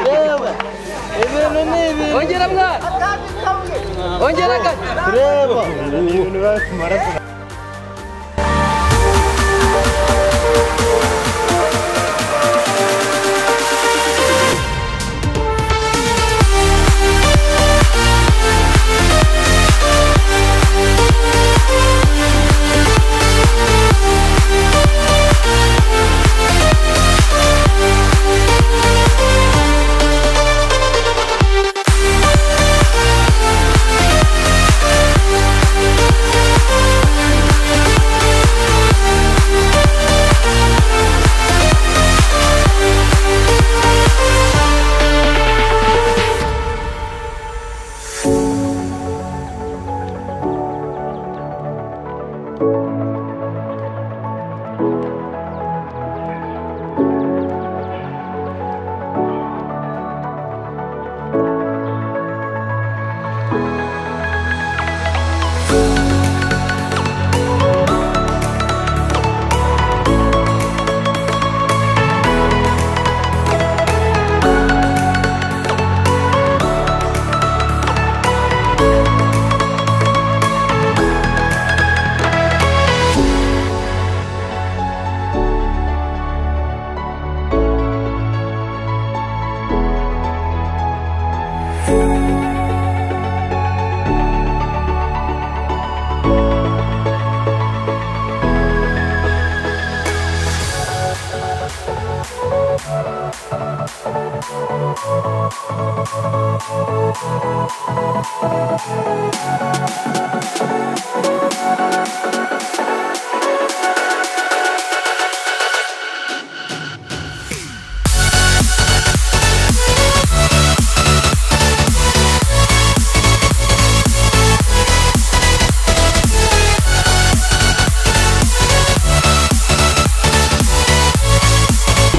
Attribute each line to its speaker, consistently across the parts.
Speaker 1: Треба. Верни, верни.
Speaker 2: Ongera mwana. Ongera kaka.
Speaker 1: Треба.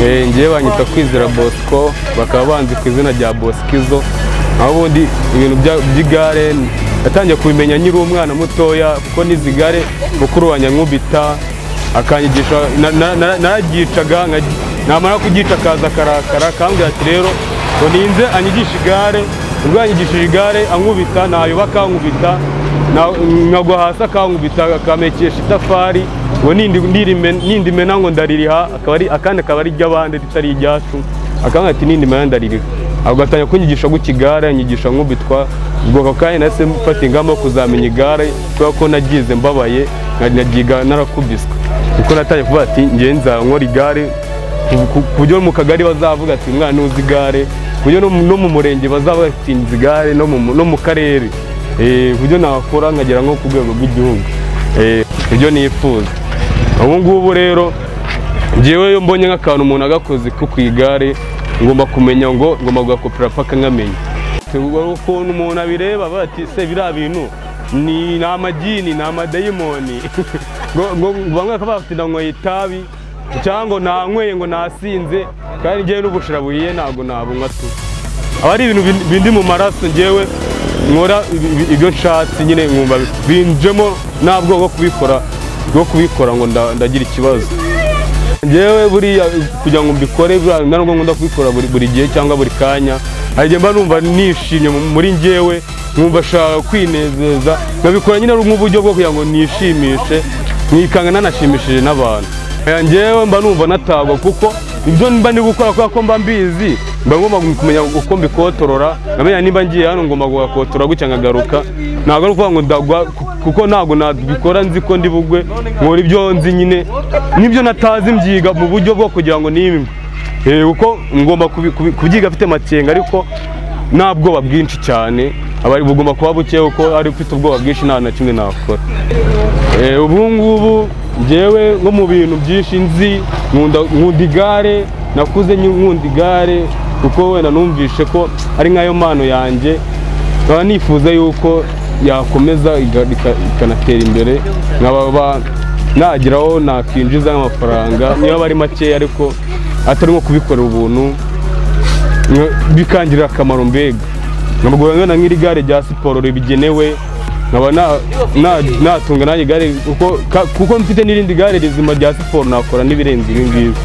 Speaker 3: Eh, njyewe banyita kwizera bosco bakaba banzi ku izina rya bosquizo aho ubundi ibintu bya- by'igare natangiye kubimenya nkiri umwana mutoya kuko n'izi gare mukuru wa nyankubita akanyigisha na- na- na- nararyicaga nka- namara kugica akaza akarakara akambwira ati rero ngo ninze anyigishe igare ubwo yanyigishije igare ankubita nayoba akankubita na- nkagwa hasi akankubita akamekesha itafari ngo nindi- ndirime- nindimena ngo ndaririha akaba ari- akandi akaba ari iry'abandi ritari iryacu akambwira ati nindimena ndaririha agatangira kunyigisha gutya igare anyigisha nkubitwa ubwo ako kanya nahise mfata ingamba yo kuzamenya igare kubera ko nagize mbabaye nka- naryiga narakubiswe kuko natangiye kuvuga ati ngewe nzankora igare ku- ku- ku buryo mu kagari bazavuga ati umwana uzi igare ku buryo no mu- no mu murenge bazavuga ati nzi igare no mu- no mu karere Eh, ku buryo nakora nkagera nko ku rwego rw'igihugu Eh, ibyo nifuza ubu ngubu rero njyewe iyo mbonye nk'akantu umuntu agakoze ko ku igare ngomba kumenya ngo ngomba kugakopera paka nkamenya Tugwa- ukuntu umuntu abireba avuga ati se biriya bintu ni ni amagini ni amadayimoni Ngo- ngo- bamwe bakaba bafite na ngoyi itabi cyangwa ngo nanyweye ngo nasinze kandi njyewe n'ubushira buhiye ntabwo nabunywa tu aba ari ibintu bin- bindi mu maraso njyewe nkora ibi- ibi- ibyo nshatse nyine nkumva binjemo ntabwo bwo kubikora bwo kubikora ngo nda- ndagira ikibazo njyewe buriya kugira ngo mbikore buriya na nubwo nkunda kubikora buri, buri gihe cyangwa buri kanya hari igihe mba numva nishimye mu- muri njyewe nkumva nshaka kwinezeza nkabikora nyine ari nk'uburyo bwo kugira ngo nishimishe nkikanga nanashimishije n'abantu Eh, njyewe mba numva natagwa kuko ibyo mba ndi gukora kubera ko mba mbizi mba ngomba kumenya uko mbikotorora nkamenya nimba ngiye hano ngomba kuhakotora gutya nkagaruka ntabwo ari ukuvuga ngo ndagwa ku- kuko ntabwo nabikora nzi ko ndi bugwe nkora ibyo nzi nyine n'ibyo natazi mbyiga mu buryo bwo kugira ngo nimwe Eh, kuko ngomba kubi- kubi- kubyiga afite amakenga ariko nta bwoba bwinshi cyane aba bugomba kuba buke kuko ari ufite ubwoba bwinshi nta na kimwe nakora Eh, ubu ngubu njyewe nko mu bintu byinshi nzi nkunda nkunda igare nakuze nyu- nkunda igare kuko wenda numvishe ko ari nk'ayo mpano yanjye nkaba nifuza yuko yakomeza iga- ika- ikanatera imbere nkaba ba- nagira aho nakwinjiza nk'amafaranga niba aba ari makeya ariko atari nko kubikorera ubuntu nka- bikangirira akamaro mbega ntabwo wabona nk'iri gare rya siporo ribigenewe nkaba na- na- natunga nanjye igare kuko ka- kuko mfite n'irindi gare rizima rya siporo nakora n'ibirenze ibi ngibi